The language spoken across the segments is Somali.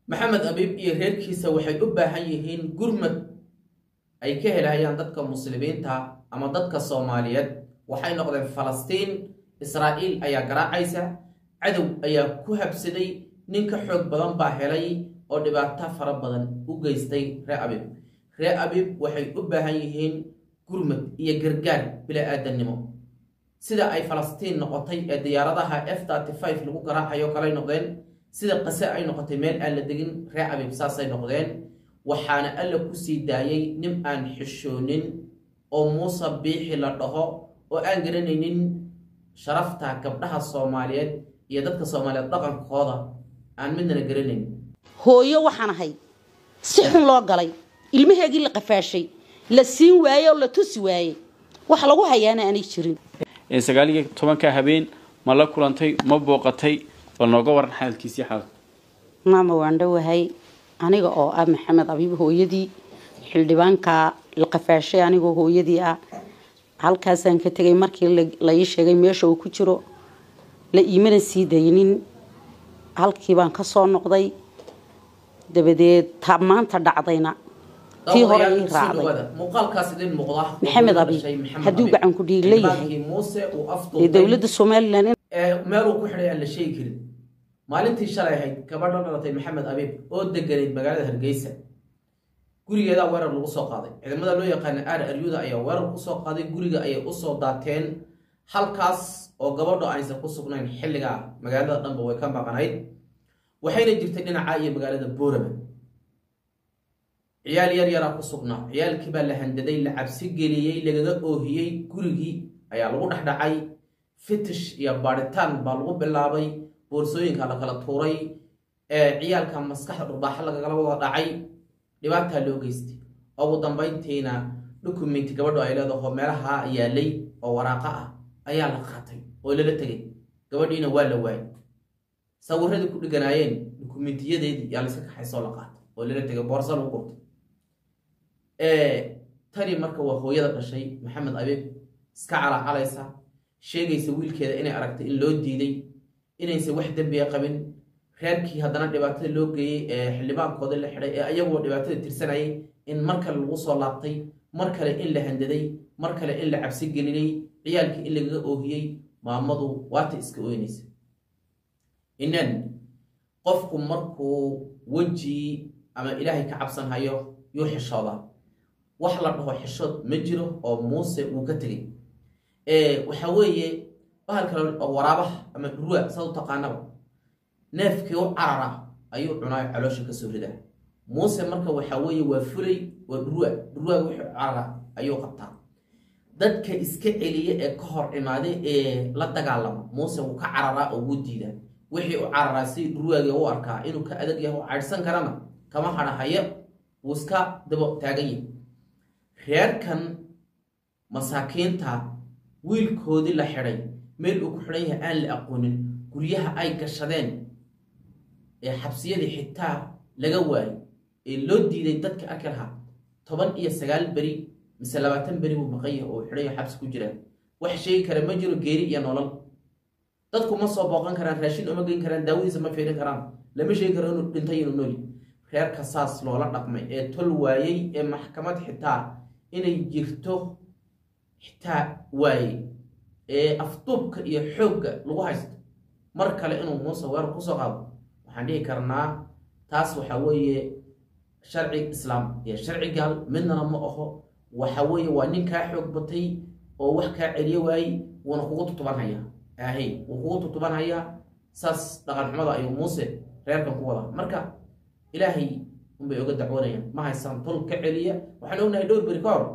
maxamed abiib iyo reerkiisa waxay u baahan yihiin gurmad ay ka helahayaan dadka muslimiinta ama dadka soomaaliyeed waxay noqdeen falastiin israa'iil ayaa garaacaysa cadow ayaa ku habsaday nin ka xoog badan baa helay oo dhibaato fara badan u geystay ree abiib ree abiib waxay u baahan yihiin gurmad iyo gargaar bila-aadannimo sida ay falastiin noqotay ee diyaaradaha f lagu garaacayo kalay noqdeen sida qase ay noqotay meel aan la degin ree abiib saasay noqdeen waxaana alla ku sii daayay nin aan xishoonin oo muuse biixi la dhaho oo aan garanaynin sharafta gabdhaha soomaaliyeed iyo dadka soomaaliyeed dhaqankooda aan midnana garanayn hooyo waxaan ahay si xun loo galay ilmaheegii la qafaashay la siin waayey oo la tusi waayey wax lagu hayaana aanay jirin sagaal iyo tobanka habeen ma la kulantay ma booqatay bal nooga waran xaalkiisii xaalka maama waan dhowahay aniga oo ah maxamed abiib hooyadii xildhibaanka la qafaashay anigoo hooyadii ah halkaasaan ka tegay markii la ii sheegay meesha uu ku jiro la iimana sii daynin halkii baan ka soo noqday dabadeed ta maanta dhacdayna tii hore ii raacday muuqaalkaas idin muuqda maxamed abiib hadduu gacan ku dhiigla yahay muuse uu ee afduubay dowladda somalilan ee meeluu ku xidhay aan la sheegi karin maalintii shalay ahayd gabadha dhalatay maxamed abiib oo deganayd magaalada hargeysa gurigeedaa weerar lagu soo qaaday ciidamada loo yaqaana aar aryuda ayaa weerar kusoo qaaday guriga ayay usoo daateen halkaas oo gabadho aysan ku sugnayn xilligaa magaalada dhanba way ka maqanayd waxayna jirtay dhinaca iyo magaalada boorama ciyaal yar yaraa ku sugnaa ciyaalkii baa la handaday la cabsi geliyey lagaga oohiyey gurigii ayaa lagu dhexdhacay fitish iyo baadhitaan baa lagu bilaabay boorsooyinka la kala tuuray ee ciyaalka maskaxda dhurbaaxa lagagala wada dhacay dhibaataa loo geystay ugu dambayntiina dukumenti gabadho ay leedaho meelaha yaalay oo waraaqa ah ayaa la qaatay oo lala tegay gabadhiina waa la waayay sawiradii ku dhiganaayeen dukumentiyadeedii yaa layska kaxaysoo la qaatay oo lala tegay boorsa lagu gurtay tani marka waa hooyada dhashay maxamed abiib iska calaacalaysa sheegaysa wiilkeeda inay aragtay in loo diiday inaysan wax dembiga qabin reerkii haddana dhibaatada loo geeyey ee xildhibaankoodii la xidhay ee ayaguo dhibaatada tirsanayay in mar kale lagu soo laabtay mar kale in la handaday mar kale in la cabsi gelinay ciyaalkii in lagaga oohiyey maamadu waata iska ooynaysa inan qofku markuu weji ama ilaahay ka cabsan hayo yuu xishoodaa wax la dhaho xishood ma jiro oo muuse uu ka tegay waxa weeye bahal kale oo waraabaha ama dhurwa saad u taqaanaba neefkii u carara ayuu cunaa caloosha kasoo ridaa muuse marka waxa weeye waa fulay waa dhurwa dhurwaaga wixii carara ayuu qabtaa dadka iska celiya ee ka hor imaaday ee la dagaalama muuse wuu ka cararaa oo wuu diidaa wixii u cararaa si dhurwaagii u arkaa inuu ka adag yahay u caydhsan karana kama hadhahayo wuu iska dabo taagan yahay reerkan masaakiinta wiilkoodii la xidhay meel uu ku xidhan yahay aan la aqoonin guryaha ay gashadeen ee xabsiyadii xitaa laga waayay ee loo diiday dadka arki lahaa toban iyo sagaal beri mise labaatan beri buu maqan yahay oo xidhayo xabsi ku jiraan wax sheegi kara ma jiro geeri iyo nolol dadku ma soo booqan karaan raashin uma geyn karaan daawadiisa ma fiirin karaan lama sheegi karo inuu dhintay inuu nooli reerka saas loola dhaqmay ee tol waayey ee maxkamad xitaa inay jirto xitaa waayey ee afduubka iyo xoogga lagu haysto mar kale inuu muuse weerar kusoo qaado waxaan dhihi karnaa taas waxa weeye sharci islaam iyo sharci gaal midnana ma aho waxa weeye waa nin kaa xoog batay oo wax kaa celiyo waayey wuuna kugu tutuban hayaa ahay wuu kugu tutuban hayaa saas dhaqan xumada ayuu muuse reerkan ku wadaa marka ilaahay unbay oga dacwoonayaan ma haysaan tol ka celiya waxaan ognahay dhowr beri ka hor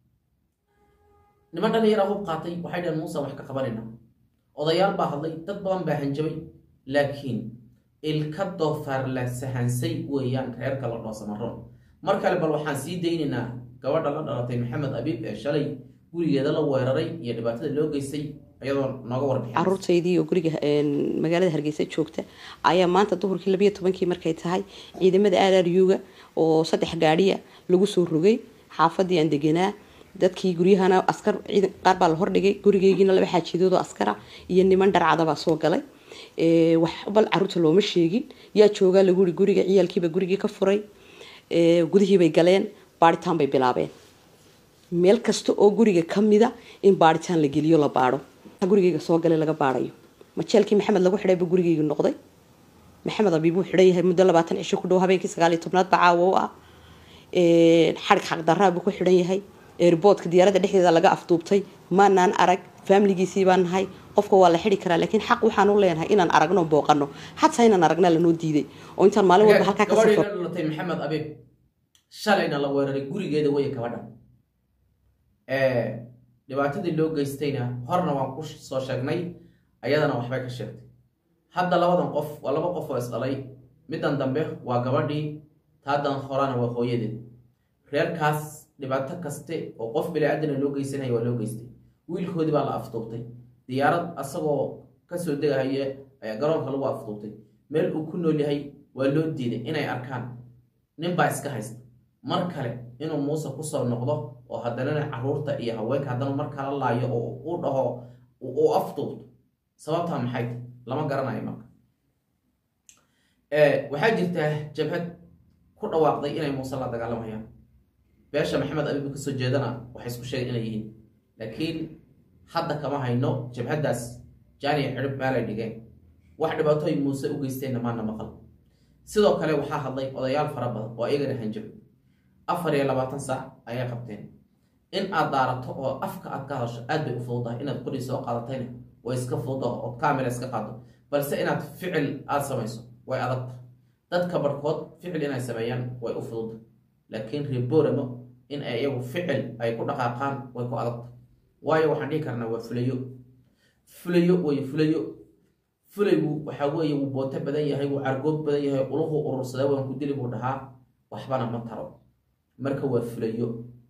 niman dhallinyaraa hub qaatay waxay dhaheen muuse wax ka qabanayna odayaal baa hadlay dad badan baa hanjabay laakiin ilka doofaar la sahansay weeyaan reerka la dhoosamaro mar kale bal waxaan sii daynaynaa gabadha la dhalatay maxamed abiib ee shalay gurigeeda la weeraray iyo dhibaatada loo geystay iyadoo nooga warbixin caruurtaydii oo guriga magaalada hargeysa joogta ayaa maanta duhurkii labayo tobankii markay tahay ciidamada aararyuga oo saddex gaadhiya lagu soo rogay xaafadii aan deganaa dadkii guryahana askar ciidan qaar baa la hordhigay gurigeygiina laba xaajidoodoo askara iyo niman dharcadabaa soo galay wax bal caruurta looma sheegin yaa joogaa lagu yiri guriga ciyaalkiiba gurigii ka furay gudihiibay galeen baaritaan bay bilaabeen meel kasta oo guriga kamida in baaritaan la geliyo la baado gurigeyga soo galay laga baadayo majeelkii maxamed lagu xidhayba gurigeyga noqday maxamed abiib uu xidhan yahay muddo labaatan cisho ku dhow habeenkii sagaal iyo tobnaad ba caawa u ah xarig xaqdaraa buu ku xidhan yahay airboodka diyaaradda dhexdeeda laga afduubtay maanaan arag faamiligiisii baan nahay qofka waa la xidi karaa laakiin xaq waxaan u leenahay inaan aragno booqano xataa inaan aragna lanoo diiday oo intaan maalin walba halkaa ka gabadhii safro la dhalatay maxamed abiib shalayna la weeraray gurigeeda waya gabadha dhibaatadii loo geystayna horna waan ku soo sheegnay ayadana waxbay ka sheegtay hadda labadan qof waa laba qof oo isdhalay middan dambe waa gabadhii taadan horana waa hooyadeed reerkaas dhibaato kaste oo qof bili-aadana loo geysanaya waa loo geystay wiilkoodii baa la afduubtay diyaarad asagoo kasoo degahaya ayaa garoonka lagu afduubtay meel uu ku nool yahay waa loo diiday inay arkaan ninbaa iska haysta mar kale inuu muuse kusoo noqdo oo haddanana caruurta iyo haweenka haddana mar kala laayo oo u dhaho uu afduubto sababtaa maxay tahay lama garanayo marka waxaa jirtaa jabhad ku dhawaaqday inay muuse la dagaalamayaan beesha maxamed abiib kasoo jeedana waxay isku sheegeen inay yihiin laakiin hadda kama hayno jabhaddaas jaaniya xidhib meelay dhigeen wax dhibaatooy muuse u geysteenna maana maqal sidoo kale waxaa hadlay odayaal fara badan oo iyagana hanjabay afar iyo labaatan saac ayay qabteen in aad daarato oo afka aad ka hadasho aad bay u fududahay inaad qori soo qaadatayna way iska fududaho oo kamila iska qaado balse inaad ficil aad samayso way adagta dadka barhkood ficil inay sameeyaan way u fududda laakiin reboramo in ay iyagu ficil ay ku dhaqaaqaan way ku adagta waayo waxaan dhihi karnaa waa fulayo fulayo way fulayo fulaygu waxaa weeye wuu booto badan yahay wuu cargood badan yahay uluhu urursada waan ku dili buu dhahaa waxbana ma taro marka waa fulayo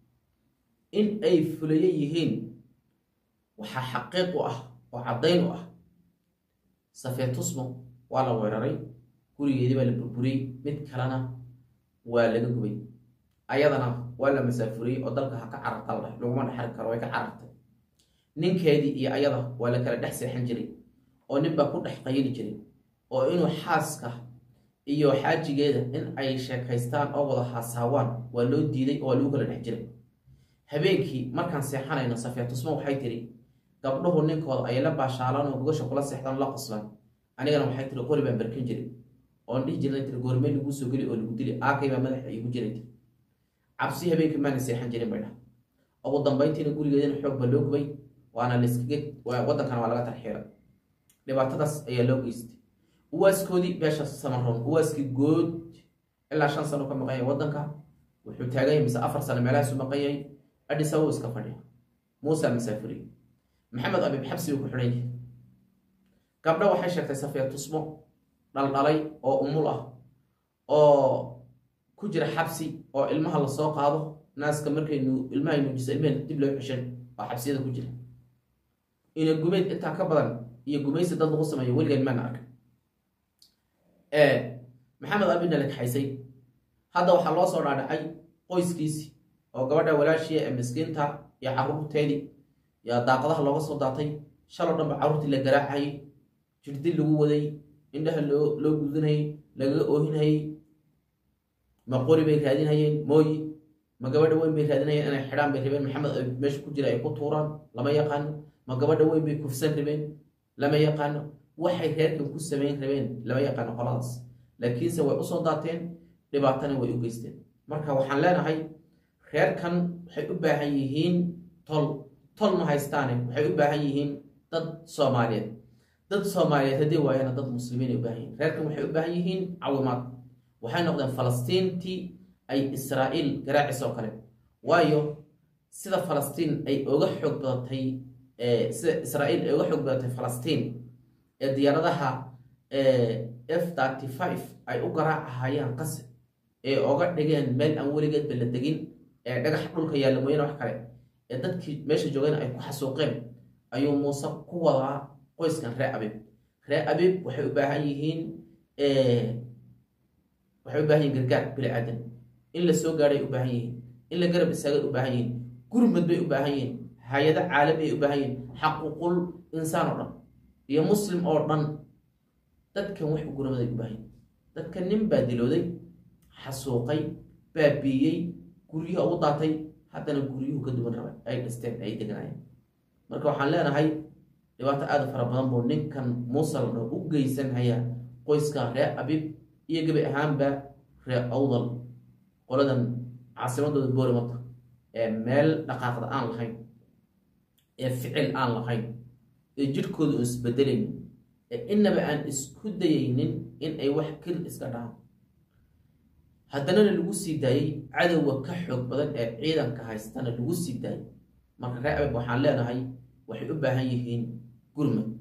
in ay fulayo yihiin waxaa xaqiiq u ah oo caddayn u ah safeetusmo waa la weeraray gurigeedii baa la burburiyey mid kalena waa laga gubay ayadana waa la masaafuriyey oo dalka ha ka cararta la dhahay laguma dhexari karo way ka carartay ninkeedii iyo ayada waa la kala dhex seexan jiray oo nin baa ku dhex qayli jiray oo inuu xaaska iyo xaajigeeda in ay sheekaystaan oo wada haasaawaan waa loo diiday oo waa lagu kala dhex jiray habeenkii markaan seexanayno safeetusmo waxay tiri gabdhuhu ninkooda ay la baashaalaan oo gogasha kula seexdaan la qoslaan anigana waxay tiri qori baan barkin jiray oon dhihi jirnay tiri goormee laguu soo geli oo lagu dili aakay baa madaxa iigu jiray tiri cabsi habeenkii maana seexan jirin bay dhah ugu dambayntiina gurigeedina xoog baa loo gubay waana layskaga waddankana waa laga tarxiira dhibaatadaas ayaa loo geystay uwaaskoodii beesha samaroon uwaaskii good ilaa shan sano ka maqan yahay waddanka wuxuu taagan yahay mise afar sano meelahaasu maqan yahay adhis ababa iska fadhiya muusa masaafuri maxamed abiib xabsi buu ku xidhan yahay gabdho waxay sheegtay safiya tusmo dhaldhalay oo umul ah oo ku jira xabsi oo ilmaha lasoo qaado naaska markaynu ilmahay nuujisa ilmaheen dib loo xishan oo xabsiyada ku jira ina gumeyd intaa ka badan iyo gumaysi dad lagu sameeyo weligan maana arka maxamed abina la kaxaysay hadda waxaa loo soo dhaadhacay qoyskiisii oo gabadha walaashii ee miskiinta iyo caruurteedii yaa daaqadaha looga soo daatay shaloo dhanba carruurtii la garaacayay jirdil lagu waday indhaha loo loo gudinayay lagaga oohinayay ma qori bay raadinhayeen mooyi ma gabadha weyn bay raadinayeen inay xidhaan bay rabeen maxamed abiib meesha ku jira ay ku tuuraan lama yaqaano ma gabadha weyn bay kufsan rabeen lama yaqaano waxay reerkan ku samayn rabeen lama yaqaano qoladaas laakiinse way usoo daateen dhibaatana way u geysteen marka waxaan leenahay reerkan waxay u baahan yihiin tol tol ma haystaane waxay u baahan yihiin dad soomaaliyeed dad soomaaliyeed haddii waayana dad muslimiin ay u baahan yihiin reerkan waxay u baahan yihiin cawimaad waxay noqdeen falastiintii ay israa'iil garaacis oo kale waayo sida falastiin ay oga xoog badatay sida israa'iil ay uga xoog badatay falastiin ee diyaaradaha f thirty five ay u garaacahayaan qase ee oga dhigeen meel aan weligeedba la degin ee dhagax dhulka yaalla mooyane wax kale ee dadkii meesha joogeen ay ku xasuuqeen ayuu muuse ku wadaa qoyskan ree abiib ree abiib waxay u baahan yihiin waxay u baahan yihin gargaar bili aadan in la soo gaadhay u baahan yihiin in la garab istaagay u baahan yihiin gurmad bay u baahan yihiin hay-ado caalami ay u baahan yihiin xaquuqul insaan oo dhan iyo muslim oo dhan dadkan wax u gurmaday u baahan dadkan nin baa dilooday xasuuqay baabiiyey guryaha ugu daatay haddana guryuhu ka duwan raba ay dhisteen ay deganaayeen marka waxaan leenahay dhibaato aada fara badan buu ninkan muusalna u geysan hayaa qoyska reer abib iyo gebi ahaanba reer awdal qoladan caasimadooda boorimata ee meel dhaqaaqda aan lahayn ee ficil aan lahayn ee jidhkooda uun isbedelayn ee inaba aan isku dayaynin in ay wax keli iska dhahaan haddanana lagu sii daayey cadowga ka xoog badan ee ciidanka haystana lagu sii daayay marka reer abib waxaan leenahay waxay u baahan yihiin gurmad